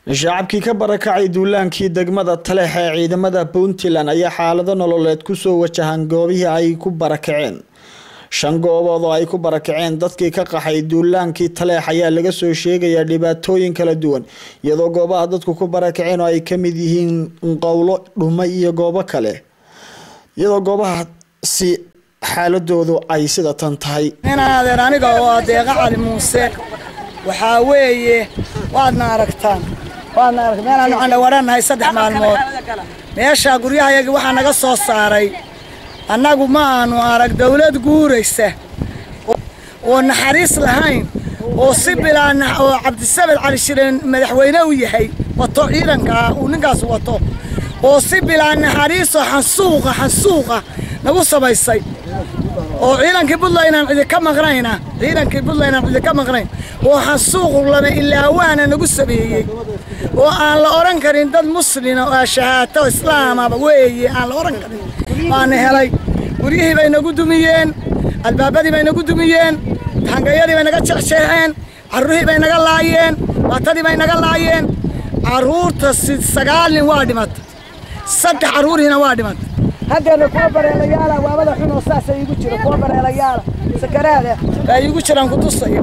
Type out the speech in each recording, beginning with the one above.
shacabkii ka barakacay duulaankii degmada taleex ee ciidamada puntland ayaa xaalado nololeed kusoo wajahan goobihii ay ku barakaceen shan goobood oo ay ku barakaceen dadkii ka qaxay duulaankii taleex ayaa laga soo sheegayaa dhibaatooyin kala duwan iyadoo goobaha dadku ku barakaceen oo ay kamid yihiin qowlo dhumo iyo goobo kale iyadoo goobahaasi xaaladoodu ay sida tan tahay inaadeer aniga oo adeeqa cali muuse waxaa weeye waadna aragtaan waadna aragtaan meelaanu candhawadhannahay saddex maalmood meesha guryahayagii waxaa naga soo saaray annagu ma aanu arag dawlad guuraysa oo naxariis lahayn oo si bilaa oo cabdisamed cali shireen madaxweyne u yahay wato ciidankaa uu ninkaas wato oo si bilaa naxariisoo xansuuqa xansuuqa nagu samaysay oo ciidankii puntland inaan cidi ka maqnayna ciidankii puntland inaan cidi ka maqnayn oo xansuuq lama ilaawaana nagu sameeyey oo aan la odhan karin dad muslina oo shahaato islaamaba weeye aan la odhan karin waana helay guryihii bay nagu dumiyeen albaabadii bay nagu dumiyeen hangayadii bay naga jeexjeexeen carruurihii bay naga laayeen baatadii bay naga laayeen carruurta sagaal nin waa dhimatay saddex carruurihiina waa dhimatay haddeena kuwa bareelayaala waabada xun oo saasa iigu jira kuwa bareelayaala sakaraada baa iigu jiraan ku tusaya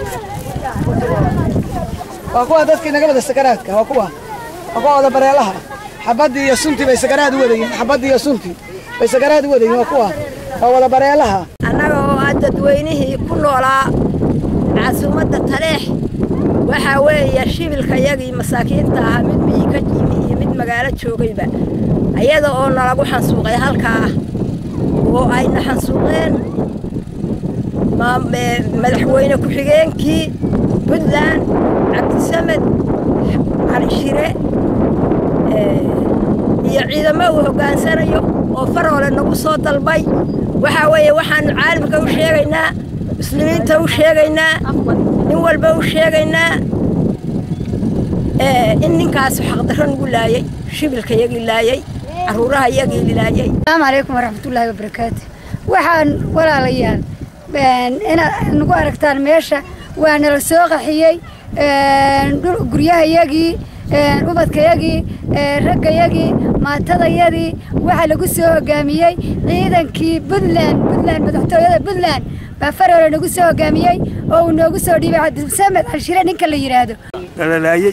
waa kuwa dadkii naga wada sakaraadka waa kuwa waa kuwa wada bareelaha xabaddii iyo suntii bay sakaraad u wadayiin xabaddii iyo suntii bay sakaraad u wadayiin waa kuwa waa wada bareelaha annaga oo ah dadweynihii ku noolaa caasimadda taleex waxaa weeye shibilkayagii masaakiinta ahaa mid miyi ka yimi iyo mid magaalo joogayba ayada oo nalagu xansuuqay halkaa oo ayna xansuuqeen madaxweyne ku-xigeenkii puntland cabdisamed calishire iyo ciidamo uu hoggaansanayo oo faroole nagu soo dalbay waxaa weeye waxaannu caalamka u sheegaynaa muslimiinta u sheegaynaa nin walba u sheegaynaa in ninkaasu xaqdarro nagu laayay shibilkayagii laayay caruuraha iyagii laayay asalaamu calaykum waraxmatullaahi wabarakaatu waxaan walaalayaal inaad nagu aragtaan meesha waa nala soo qaxiyey guryahayagii ubadkayagii raggayagii maatadayadii waxaa lagu soo hogaamiyey ciidankii puntland puntland madaxtooyada puntland baa faroole nagu soo hogaamiyey oo uu noogu soo dhiibay cabdisamed calshire ninka la yidhaahdo nalalaayey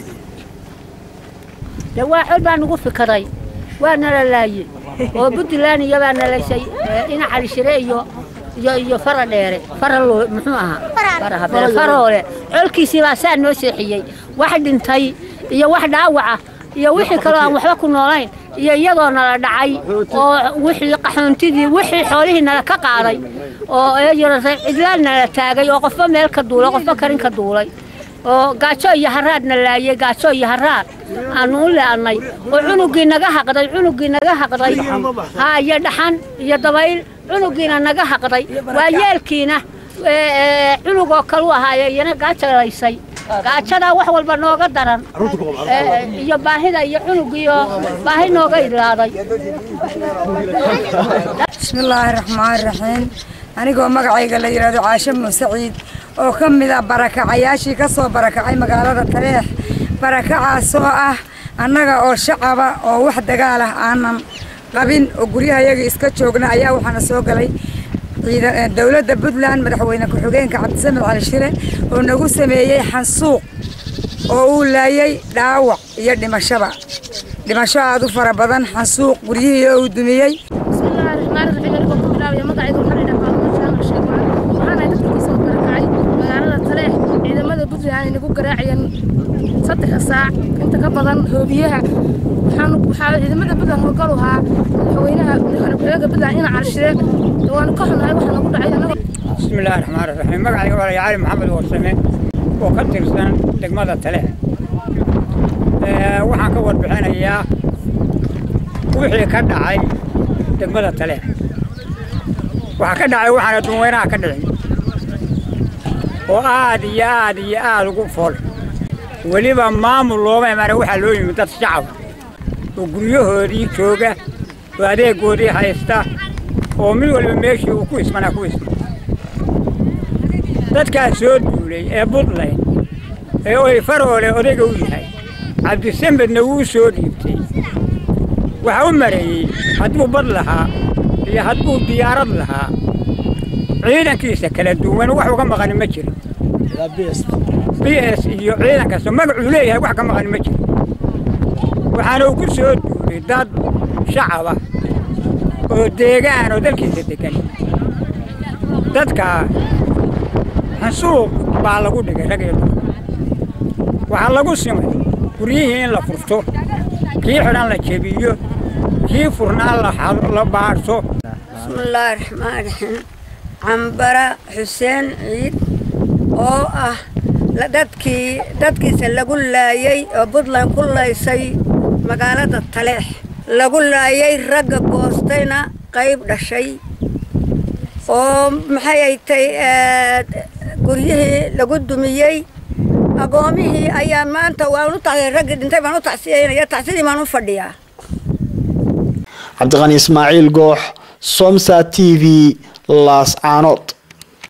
dhawaa xol baa nagu fikiray waa nala laayey oo puntland iyabaa nalaysay ina calishire iyo iyo iyo fara dheere faralo muxuu ahaa faroole colkiisii baa saa noo seexiyey wax dhintay iyo wax dhaawaca iyo wixii kaloo aan waxba ku noolayn iyo iyadoo nala dhacay oo wixii qaxoontidii wixii xoolihii nala ka qaaday oo cidlaal nala taagay oo qofba meel ka duulay qofba karin ka duulay oo gaajo iyo haraadna laayey gaajo iyo haraad aanu u le'annay oo cunuggii naga haqday cunuggii naga haqday haa iyo dhaxan iyo dabayl cunuggiina naga haqday waa yeelkiina cunugoo kalu ahaaye iyana gaajalaysay gaajadaa wax walba nooga daran iyo baahida iyo cunuggiioo baahi nooga idlaaday bismillaahi raxmaani raxiim anigoo magacayga la yidhaahdo caashe muuse ciid oo ka mid a barakacayaashii ka soo barakacay magaalada taleex barakacaasoo ah annaga oo shacaba oo wax dagaal ah aanan qabin oo guryahayaga iska joogna ayaa waxaana soo galay dowladda puntland madaxweyne ku-xigeenka cabdisamed cali shire oo nagu sameeyey xansuuq oo uu laayay dhaawac iyo dhimashaba dhimasho aad u fara badan xansuuq guryihii oo uu dumiyey ciidamada puntland nagu garaacayeen saddex saac inta ka badan hoobiyaha waxaa ciidamada puntland howlgal ahaa madaxweynaha madaxweynaha puntland ina calshire waanu ka xunahay waxa nagu dhacay anaga bismillaahi raxmaani raxiim magacayga waa cali maxamed warsame oo ka tirsan degmada taleex waxaan ka warbixinayaa wixii ka dhacay degmada taleex waxa ka dhacay waxaan adduunweynaha ka dhicin oo aad iyo aad iyo aad ugu fool weliba maamul looma imaana waxaa loo yimid dad shacab oo guryahoodii jooga oo adeegoodii haysta oo mid walba meeshii uu ku ismanaa ku isma dadkaas soo duulay ee buntland ee oy faroole odayga u yahay cabdisamedna wuu soo dhiibtay waxa u mareeyey hadduu bad lahaa iyo hadduu diyaarad lahaa ciidankiisa kala duwan wax uga maqani ma jirin b s iyo ciidan kasta magacuu leeyahay wax ka maqani ma jirin waxaana uu ku soo duulay dad shacaba oo deegaan oo dalkiisa degan dadka xansuuq baa lagu dhigay rag iyo dumar waxaa lagu simay guryihii in la furto kii xidhan la jebiyo kii furnaan la baadhso bismillaahi raxmaan raxiim cambara xuseen ciid oo ah dadkii dadkiisa lagu laayey oo puntland ku laysay magaalada taleex lagu laayay ragga goostayna qayb dhashay oo maxay ay tay guryihii lagu dumiyey agoomihii ayaa maanta waan u taxsiyay raggii dhintay baan u tacsiyaynaya tacsidii baan u fadhiyaa cabdiqani ismaaciil goox somsa t v laas caanood